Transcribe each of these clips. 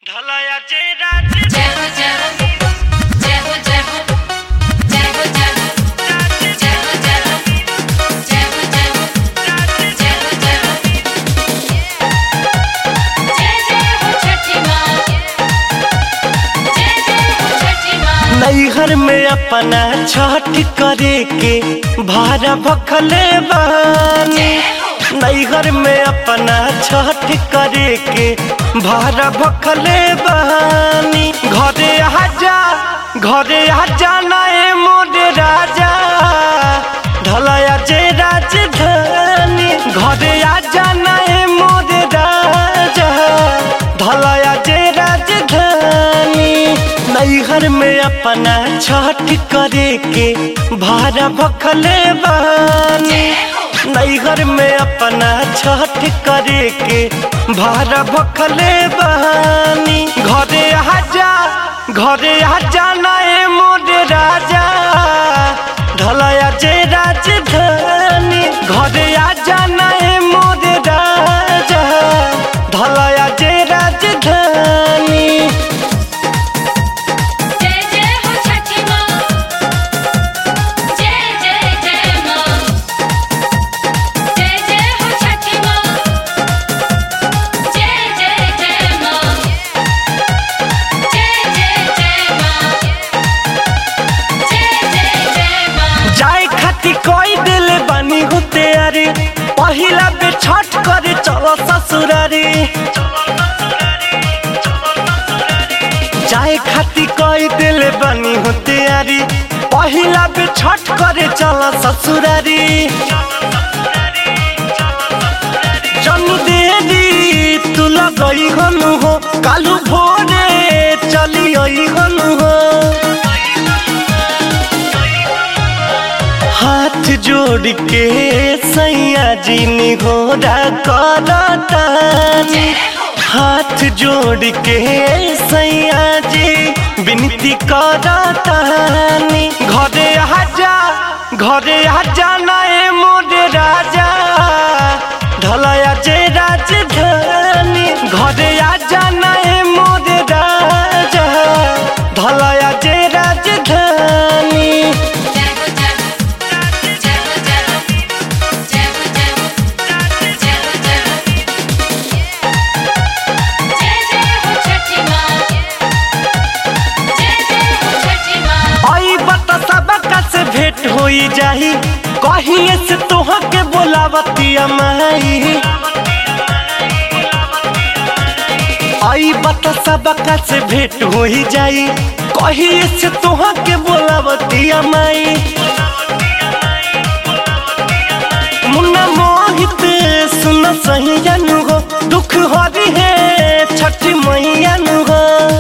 ढलया जे राज जय हो जय हो जय हो जय हो जय हो जय हो जय हो जय हो जय हो जय हो जय हो जय हो जय जय हो छठी माँ जय जय हो छठी माँ नैहर में अपना छठ करे के भारा भखले बानी जय हो नैहर में अपना छठ करे के भारा भखले बानी घरे आजा घरे आजा नए मोरे राजा ढलया जे राजधानी घरे आजा नए मोरे राजा ढलया जे राजधानी नैहर में अपना छठ करे के भारा भखले बानी जय हो नैहर में अपना छठ करे के भारा भखले बहानी घरे आजा घरे आजा नए मोरे राजा ढलया जे राजधानी घरे आजा नए मोरे राजा ढलया जे राजधानी जय जय हो छठी माँ जय जय जय माँ जय जय हो छठी माँ जय जय जय माँ जय जय जय माँ जय जय जय माँ जाए खाती कोई दिल बनी होते अरे पहिला बे छठ करे चलो ससुरारी जाए खाती कोई दिल बनी होते अरे पहिला बे छठ करे चलो ससुरारी जन्म देरी तू लगई हनु हो कालू भोरे चली आई हनु हो हाथ जोड़ के सैया जी निघोरा करतानी हाथ जोड़ के सैया जी विनती करतानी घरे आजा घरे आजा नए मोरे राजा ढलया जे राजधानी घरे आजा नए मोरे राजा ढलया जे राजधानी जय हो जय हो जय हो जय हो जय हो जय हो जय हो जय हो जय जय हो छठी माँ जय जय हो छठी माँ आई बता सबका से भेंट होई जाही कहिए से तोह के बोलावतिया माई आई बता सबका से भेंट होई जाई कहिए से तोह के बोलावतिया माई मुन्ना मोहित सुन सही जानू हो दुख हरी है छठी मैया नु हो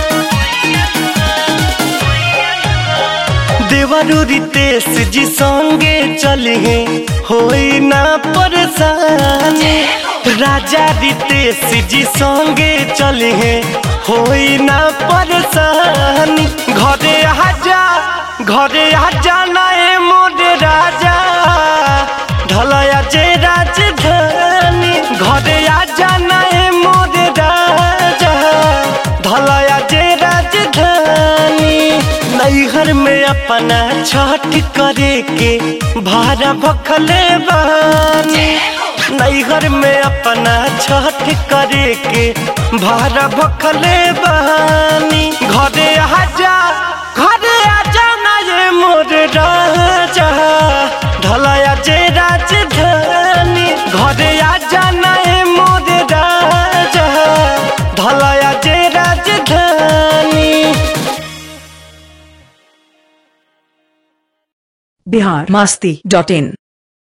देवरू रितेश जी संगे चले होई ना परेशानी राजा रितेश जी संगे चले होई ना परेशानी घरे आजा घरे आजा नए मोरे राजा ढलया जे राजधानी घरे आजा नए मोरे राजा ढलया जे राजधानी नैहर में अपना छठ करे के भारा भखले बानी नैहर में अपना छठ करे के भारा भखले बानी घरे आजा घरे आजा ना ये मोर राजा ढलया जे राजधानी घरे आजा ना ये मोर राजा ढलया जे राजधानी बिहार मस्ती डॉट इन